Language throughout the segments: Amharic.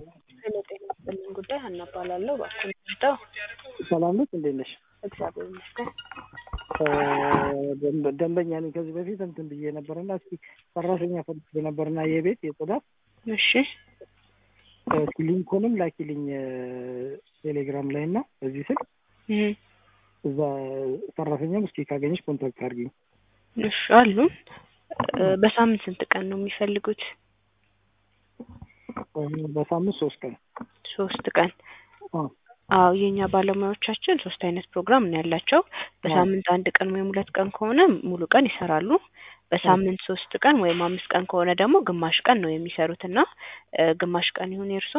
ሄሎ ጤና ይስጥልኝ ጉዳይ ሀና እባላለሁ። እባክዎን ይርዳው። ሰላም ነች፣ እንዴት ነሽ? እግዚአብሔር ይመስገን። ደንበ- ደንበኛ ነኝ። ከዚህ በፊት እንትን ብዬ ነበርና እስኪ ሰራተኛ ፈልጌ ነበርና የቤት የጽዳት እሺ እስኪ ሊንኩንም ላኪልኝ ቴሌግራም ላይ እና በዚህ ስልክ እህ፣ እዛ ሰራተኛም እስኪ ካገኘሽ ኮንታክት አድርጊኝ። እሺ አሉ። እ፣ በሳምንት ስንት ቀን ነው የሚፈልጉት? በሳምንት ሶስት ቀን ሶስት ቀን። አዎ። አዎ የኛ ባለሙያዎቻችን ሶስት አይነት ፕሮግራም ነው ያላቸው። በሳምንት አንድ ቀን ወይም ሁለት ቀን ከሆነ ሙሉ ቀን ይሰራሉ። በሳምንት ሶስት ቀን ወይም አምስት ቀን ከሆነ ደግሞ ግማሽ ቀን ነው የሚሰሩት እና እ፣ ግማሽ ቀን ይሁን የእርሶ?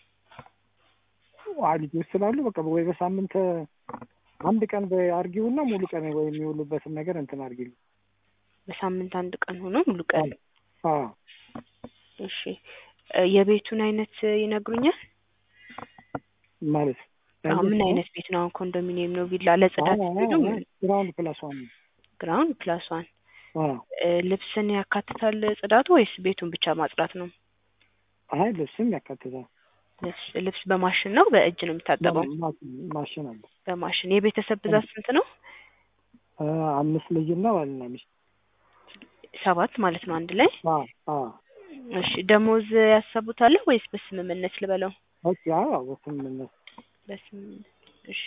አ ልጆች ስላሉ በቃ ወይ በሳምንት አንድ ቀን አርጊውና ሙሉ ቀን ወይ የሚውሉበትን ነገር እንትን አርጊልኝ። በሳምንት አንድ ቀን ሆኖ ሙሉ ቀን። አዎ እሺ እ፣ የቤቱን አይነት ይነግሩኛል? ማለት አሁን ምን አይነት ቤት ነው? አሁን ኮንዶሚኒየም ነው? ቪላ ለጽዳት ሲሄዱ ግራውንድ ፕላስ ዋን ነው። ግራውንድ ፕላስ ዋን አዎ እ፣ ልብስን ያካትታል ጽዳቱ ወይስ ቤቱን ብቻ ማጽዳት ነው? አይ ልብስም ያካትታል። ልብስ ልብስ በማሽን ነው በእጅ ነው የሚታጠበው? ማ- ማሽን አለ። በማሽን። የቤተሰብ ብዛት ስንት ነው? አ፣ አምስት ልጅና ባልና ሚስት። ሰባት ማለት ነው አንድ ላይ። አዎ አዎ እሺ ደሞዝ ያሰቡታል ወይስ በስምምነት ልበለው? ኦኬ። አዎ በስምምነት በስምምነት እሺ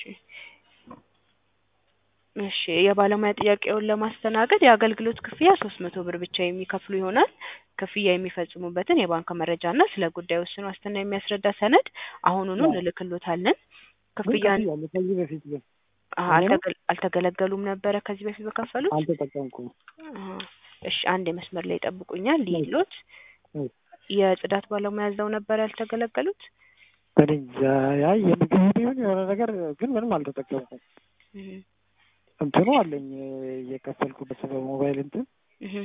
እሺ የባለሙያ ጥያቄውን ለማስተናገድ የአገልግሎት ክፍያ ሶስት መቶ ብር ብቻ የሚከፍሉ ይሆናል። ክፍያ የሚፈጽሙበትን የባንክ መረጃና ስለ ጉዳዩ ውስን ዋስትና የሚያስረዳ ሰነድ አሁኑኑ አዎ። እንልክሎታለን። ግን ክፍያን ከፍያለሁ። ከዚህ በፊት ግን አሀ፣ እኔ ነው? አልተገ- አልተገለገሉም ነበረ ከዚህ በፊት በከፈሉት? አልተጠቀምኩም። አሀ። እሺ አንድ የመስመር ላይ ይጠብቁኛል ይሎት እሺ። የጽዳት ባለሙያ እዛው ነበር ያልተገለገሉት? እኔ እንጃ። ያይ የምግብ ቢሆን የሆነ ነገር ግን ምንም አልተጠቀምኩም። እህ እንትኑ አለኝ እየከፈልኩበት በሞባይል እንትን እህ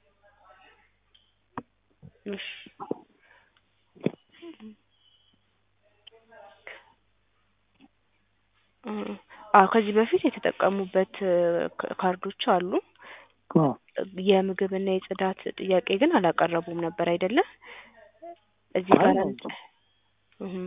እሺ እ፣ አዎ ከዚህ በፊት የተጠቀሙበት እ፣ ካ- ካርዶች አሉ። አዎ የምግብና የጽዳት ጥያቄ ግን አላቀረቡም ነበር አይደለ? እዚህ ጋር አይ፣ አንድ እህ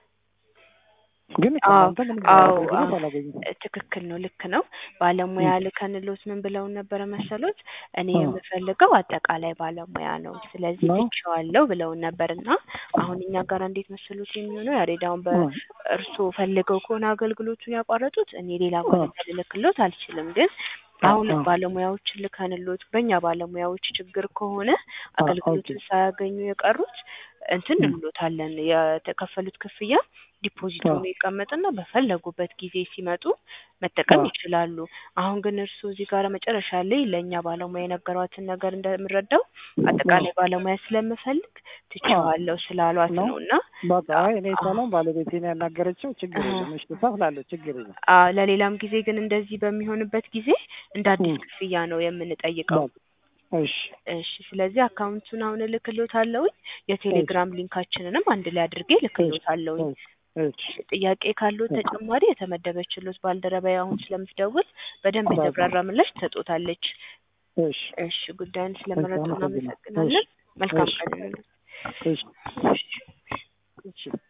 ግን አዎ ከእናንተ ምንም አዎ አገልግሎት አዎ አላገኘሁም። ትክክል ነው፣ ልክ ነው። ባለሙያ ልከንሎት ምን ብለውን ነበረ መሰሎት? እኔ አዎ። የምፈልገው አጠቃላይ ባለሙያ ነው፣ ስለዚህ ነው? ትቼዋለሁ ብለውን ነበር እና አሁን እኛ ጋር እንዴት መሰሎት የሚሆነው ያሬዳውን አዎ። በእርስዎ ፈልገው ከሆነ አገልግሎቱን ያቋረጡት እኔ ሌላ አዎ። ባለሙያ ልልክሎት አልችልም ግን አሁን አዎ። ባለሙያዎችን ልከንሎት በእኛ ባለሙያዎች ችግር ከሆነ አዎ፣ አገልግሎቱን ኦኬ። ሳያገኙ የቀሩት እንትን ም። እንሎታለን የተከፈሉት ክፍያ ዲፖዚት አዎ። ሆኖ ይቀመጥና በፈለጉበት ጊዜ ሲመጡ መጠቀም አዎ። ይችላሉ። አሁን ግን እርስዎ እዚህ ጋር መጨረሻ ላይ ለእኛ ባለሙያ የነገሯትን ነገር እንደምረዳው አጠቃላይ ባለሙያ ስለምፈልግ ትቼዋለሁ ስላሏት ነው? ነው እና በቃ አይ እኔ ሰላም ባለቤቴን ያናገረችው ችግር አሃ። የለም እሺ ትከፍላለች ችግር የለም አዎ ለሌላም ጊዜ ግን እንደዚህ በሚሆንበት ጊዜ እንደ አዲስ ም። ክፍያ ነው የምንጠይቀው። በቃ እሺ እሺ ስለዚህ አካውንቱን አሁን እልክሎታለሁኝ የቴሌግራም ሊንካችንንም አንድ ላይ አድርጌ እልክሎታለሁኝ። እሺ ጥያቄ ካለው ተጨማሪ የተመደበችሎት ባልደረባዬ አሁን ስለምትደውል በደንብ የተብራራ ምላሽ ትሰጦታለች። እሺ እሺ ጉዳዩን ስለመረጡ አመሰግናለሁ። እናመሰግናለን። መልካም እሺ። ቀን ይሁንልዎት። እሺ እሺ እሺ